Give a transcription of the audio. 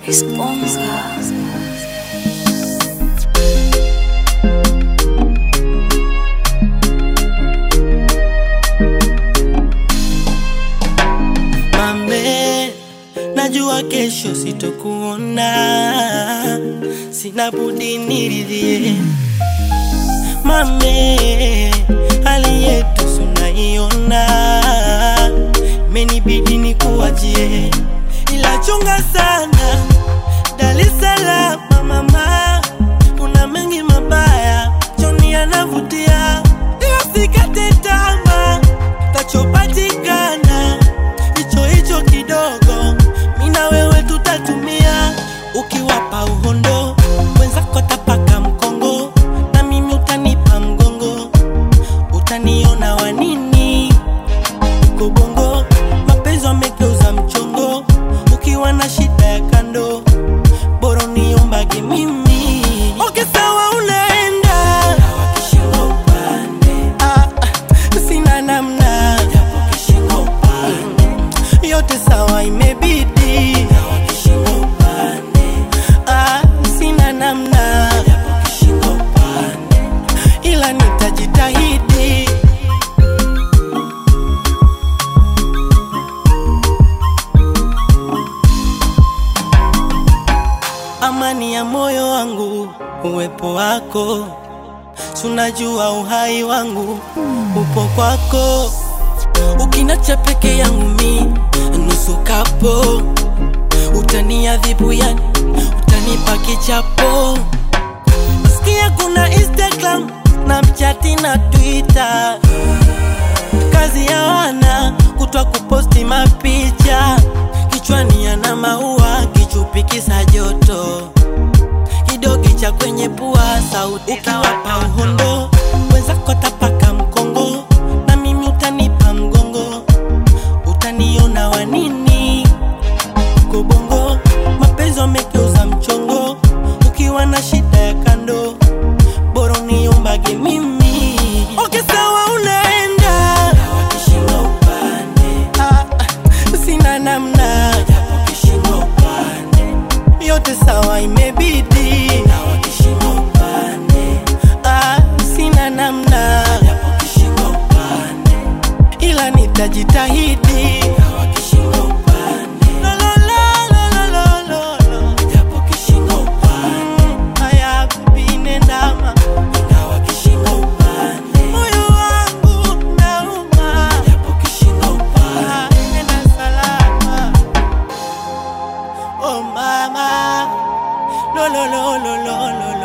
Esponja. Mame, najua kesho sitokuona, sina budi niridhie. Mame, hali yetu sunaiona, menibidi nikuachie, ila chunga sana Dar es Salaam mama, kuna mengi mabaya, Joni anavutia, ila sikate tamaa, tachopatikana hicho hicho kidogo, mina wewe tutatumia, ukiwapa uhondo wenzako tapaka mkongo, na mimi utanipa mgongo, utaniona wanini uko bongo, mapenzi wamegeuza mchongo, ukiwa na shida ya kando bora uniombage mimi. Okay, sawa unaenda Ah, ah, sina namna yote sawa imebidi Ah, sina namna ila nitajitahidi amani ya moyo wangu, uwepo wako, sunajua uhai wangu upo kwako, ukinacha peke yangu mi nusu kapo, utaniadhibu yani, utanipa kichapo. Sikia kuna Instagram, Snapchat na Twitter, kazi ya wana kutwa kuposti mapicha, kichwani ana maua, kichupi kisa joto, kidogi cha kwenye pua, sauti ukiwapa uhondo, wenzako tapaka mkongo, na mimi utanipa mgongo, utaniona wanini uko bongo, mapenzi wamegeuza mchongo, ukiwa na shida ya kando, bora uniombage mimi. Okay, sawa unaenda Ah, ah, sina namna yote sawa imebidi Ah, sina namna ila nitajitahidi Lo, lo, lo, lo, lo, lo, lo. Mm, haya bibi nendama moyo wangu nauma Ah, nenda salama Oh mama, lo lo lo lo lo lo